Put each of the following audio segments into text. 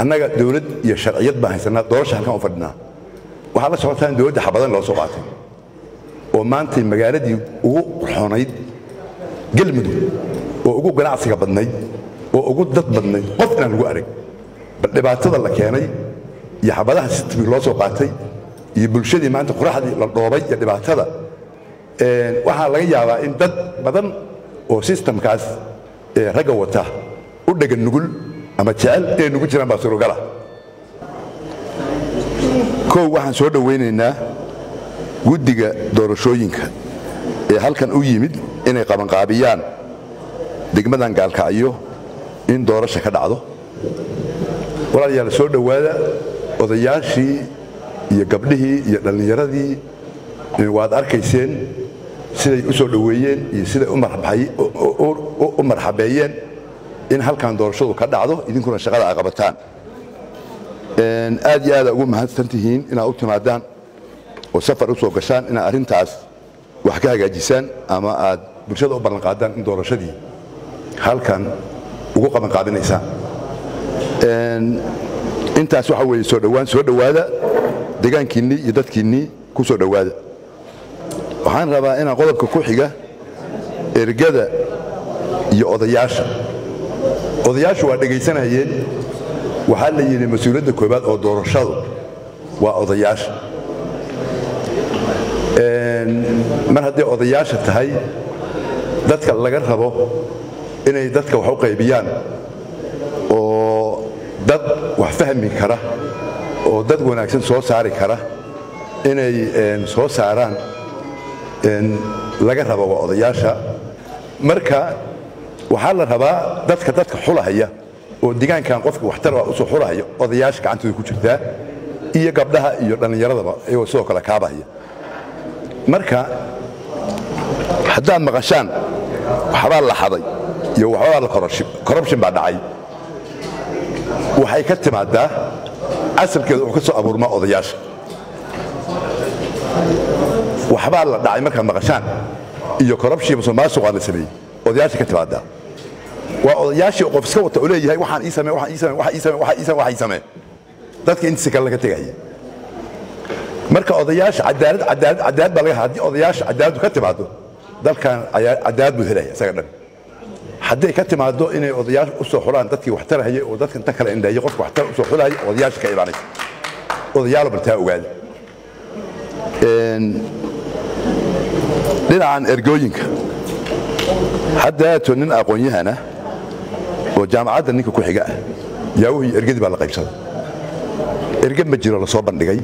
annaga dowlad iyo sharciyad baan haysanaa doorasha halkan u fadhinaa waxaa la socotaan dowladda xabadan loo soo qaatay oo maantay magaaladii ugu qurxoonayd galmudug oo ugu ganacsiga badnayd oo ugu dad badnayd qof inaan lagu arag bal dhibaatada la keenay iyo xabadaha sitbi loo soo qaatay iyo bulshadii maanta quraxdii la dhoobay iyo dhibaatada waxaa laga yaabaa in dad badan oo sistamkaas ragga wata u dhegan nugul ama jecel inay nugu jiraan baa surogala kow waxaan soo dhowaynaynaa guddiga doorashooyinka ee halkan u yimid inay qabanqaabiyaan degmadan gaalkacyo in doorasha ka dhacdo walaalayaal soo dhowaada odayaashii iyo gabdhihii iyo dhallinyaradii waad arkayseen siday u soo dhoweeyeen iyo siday u marxabeeyeen in halkan doorashadu ka dhacdo idinkuna shaqada ay qabataan aad iyo aada ugu mahadsan tihiin inaad u timaadaan oo safar u soo gashaan inaad arrintaas wax ka hagaajisaan ama aad bulshada u ballanqaadaan in doorashadii halkan ugu qabanqaabinaysaan intaas waxa weeye soo dhowaan soo dhowaada degaankiinnii iyo dadkiinnii ku soo dhowaada waxaan rabaa inaan qodobka ku xiga ergada iyo odayaasha odayaashu waa dhegaysanayeen waxaa la yidhi mas-uuliyadda koobaad oo doorashadu waa odayaasha mar hadday odayaasha tahay dadka laga rabo inay dadka wax u qaybiyaan oo dad wax fahmi kara oo dad wanaagsan soo saari kara inay soo saaraan laga rabo waa odayaasha marka waxaa la rabaa dadka dadka xulahaya oo degaankan qofka waxtar usoo xulahaya odayaasha gacantooda ku jirtaa iyo gabdhaha iyo dhallinyaradaba iyagoo sidoo kale kaabahaya marka haddaad maqashaan waxbaa la xaday iyo waxbaa la corruption baa dhacay waxay ka timaadaa asalkeeda wuxuu ka soo abuurmaa odayaasha waxbaa la dhacay markaad maqashaan iyo corruption musuqmaasuqaa la sameeyey odayaasha ka timaadaa waa odayaashii qof iska wata oo leeyahay waxaan ii samee waxaan ii samee waxaan ii samee waxaan ii samee waxaan ii samee dadka intiisa kale laga tegaya marka odayaasha cadaalad cadaalad cadaalad baa laga haddii odayaasha cadaaladdu ka timaado dalkan cadaalad buu helaya isaga dhan hadday ka timaado inay odayaasha u soo xulaan dadkii wax tarahaya oo dadka inta kale indhahaya qofka waxtar u soo xulahaya odayaasha ka imaanaysa odayaalo baltaa ogaada dhinacan ergooyinka haddaato nin aqoon-yahana oo jaamacadda ninka ku xiga ah yaawuhii ergadii baa la qaybsaday erge ma jiro la soo bandhigay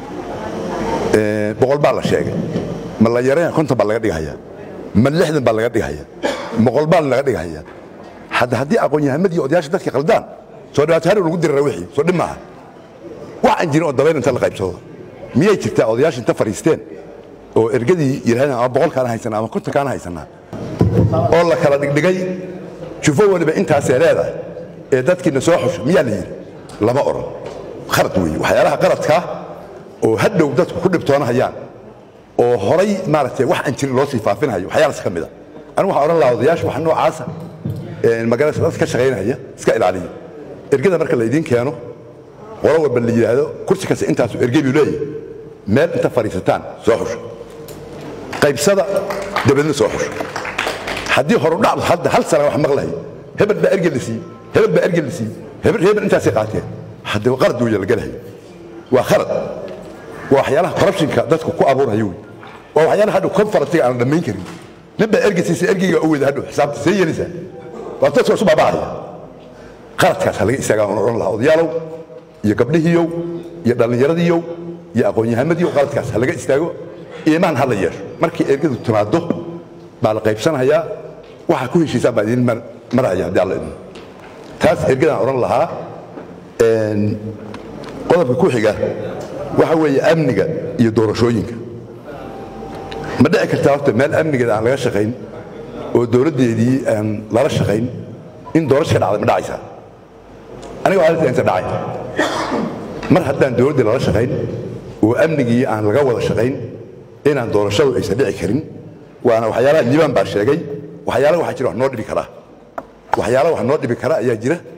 boqol baa la sheegay ma la yaraya konton baa laga dhigahaya ma lixdan baa laga dhigahaya boqol baa laga dhigahaya hadda haddii aqoon-yahamadii odayaasha dadka qaldaan soo dhawaato harow lagu dirara wixii soo dhib maaha wax aan jirin oo dabayl inta la qaybsado miyay jirtaa odayaasha inta fadhiisteen oo ergadii yidhahdeen ama boqolkaana haysanaa ama kontonkaana haysanaa oo la kala dhigdhigay jufo waliba intaasee leedahay ee dadkiina soo xusho miyaa la yidhi lama odhan khalad weeye waxyaalaha qaladkaa oo hadhow dadku ku dhibtoonahayaan oo horay maaragtay wax aan jirin loo sii faafinayo waxyaalaas ka mid a anigu waxaan odhan lahaa odayaasha wax noocaasa magaalada dadka ka shaqaynaya iska ilaaliya ergada marka laydiin keeno qolo walba la yidhaahdo kursi kasta intaasu erge buu leeyahay meel inta fadhiisataan soo xusho qaybsada dabadna soo xusho haddii horudhac hadda hal sana wax maqlahay hebel baa erge la siiyey hebel baa erge la siiyey hebel hebel intaasay qaateen hadda qalad weeye la galahay waa khalad waa waxyaalaha corruptionka dadku ku abuuraya wey waa waxyaalaha hadhow conferentiga aan dhammayn karin nin baa erge siisa ergeyga u weyda hadhow xisaabta see yeelaysaa waa dadka isu baabahaya qaladkaas ha laga istaagaa aan odhan lahaa odayaalow iyo gabdhihiiyow iyo dhallinyaradiiyow iyo aqoon-yahamadiiyow qaladkaas ha laga istaago iimaan ha la yeesho markii ergadu timaado baa la qaybsanayaa waxaa ku heshiisaan baa idin maraya haddii alla idin taas ergadaan odhan lahaa qodobka ku xiga waxa weeye amniga iyo doorashooyinka ma dhici kartaa horta meel amnigeeda aan laga shaqayn oo dowladdeedii aan lala shaqayn in doorasho ka dhacda ma dhacaysaa aniga waxaa inta dhacay mar haddaan dowladdii lala shaqayn oo amnigii aan laga wada shaqayn inaan doorashadu aysan dhici karin waana waxyaalaha liibaan baa sheegay waxyaala waxaa jira wax noo dhibi karaa waxyaala wax noo dhibi kara ayaa jira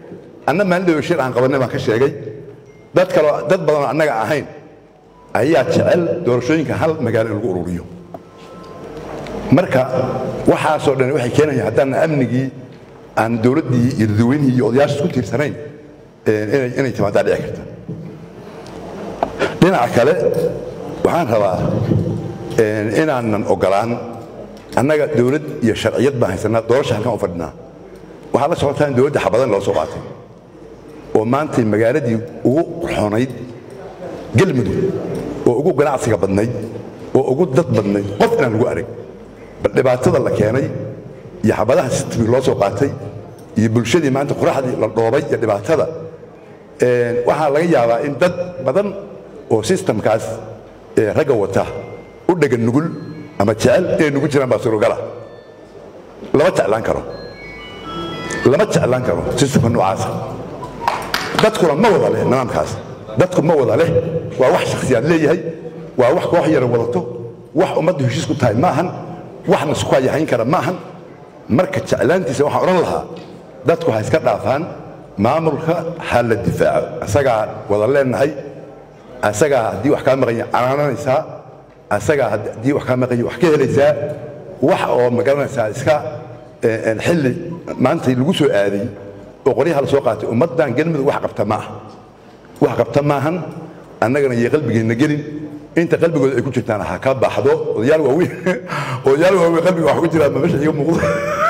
anna maalin dhawo shir aan qabanay baan ka sheegay dad kaloo dad badanoo annaga ahayn ayaa jecel doorashooyinka hal magaalo in lagu ururiyo marka waxaasoo dhan waxay keenayaan haddaan amnigii aan dowladdii iyo dadweynihii iyo odayaasha isku tiirsanayn inay inay timaadaa dhici karta dhinaca kale waxaan rabaa inaanan ogolaan annaga dowlad iyo sharciyad baan haysanaa doorasha halkan u fadhinaa waxaa la socotaa in dowladda xabadan loo soo qaatay oo maantay magaaladii ugu qurxoonayd galmudug oo ugu ganacsiga badnayd oo ugu dad badnayd qof inaan lagu arag bal dhibaatada la keenay iyo xabadaha sitbi loo soo qaatay iyo bulshadii maanta quraxdii la dhoobay iyo dhibaatada waxaa laga yaabaa in dad badan oo sistamkaas ragga wata u dhegan nugul ama jecel inay nugu jiraan baa surogala lama jeclaan karo lama jeclaan karo sistamka noocaasa dadkuna ma wada leh nidaamkaas dadku ma wada leh waa wax shakhsiyaad leeyahay waa wax koox yara wadato wax ummaddu heshiis ku tahay maahan waxna isku hayahayn kara maahan marka jeclaantiisa waxaan odhan lahaa dadku ha iska dhaafaan maamulka ha la difaaco asagaa wada leenahay asagaa haddii wax kaa maqanya canaananaysaa asagaa haddii wax kaa maqanya wax ka helaysaa wax oo magaranaysaa iska xilli maantay lagu soo aaday oo qoryaha la soo qaatay ummaddan galmudug wax qabta ma aha wax qabta maahan annagana iyo qalbigeenna gelin inta qalbigooda ay ku jirtaan ha ka baxdo odayaal waaweyn odayaal waaweyn qalbiga wax ku jiraan ma meesha iga muuqdo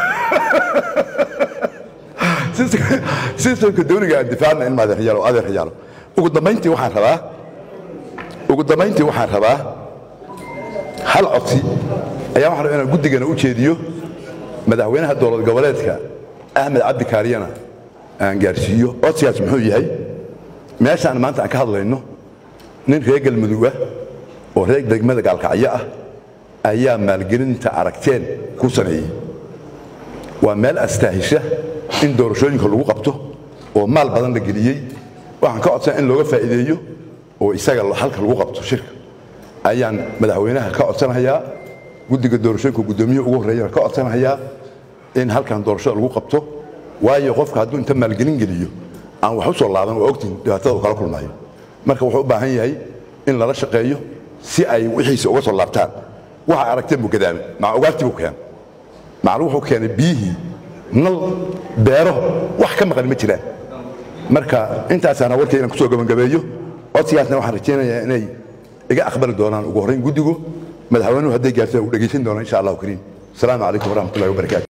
sistamka dawliga aan difaacna in maadeeryaalo adeeryaalo ugu dambayntii waxaan rabaa ugu dambayntii waxaan rabaa hal codsi ayaa waxaan rabaa inaan guddigana u jeediyo madaxweynaha dowlad goboleedka axmed cabdi kaariyana aan gaarsiiyo codsigaas muxuu yahay meeshaan maanta aan ka hadlayno nin reer galmudug ah oo reer degmada gaalkacyo ah ayaa maalgelinta aragteen ku sameeyey waa meel astaahisha in doorashooyinka lagu qabto oo maal badan la geliyey waxaan ka codsan in looga faa'iideeyo oo isaga halka lagu qabto shirka ayaan madaxweynaha ka codsanayaa guddiga doorashooyinka guddoomiyihii ugu horreeyana ka codsanayaa in halkan doorashada lagu qabto waayo qofka hadduu inta maalgelin geliyo aan wax u soo laaban waa ogtiin dhibaatada uu kala kulmayo marka wuxuu u baahan yahay in lala shaqeeyo si ay wixiisa uga soo laabtaan waxa aragteen buu gadaamay maca ugaartii buu keenay macnuu wuxuu keenay biyihii nal beero wax ka maqan ma jiraan marka intaasaana warkay inaan kusoo gabagabeeyo codsigaasna waxaan rajaynayaa inay iga aqbali doonaan ugu horrayn guddigu madaxweynuhu hadday gaartaan uu dhegaysan doonaan insha allahu kariim asalaamu calaykum waraxmatullahi wabarakaatu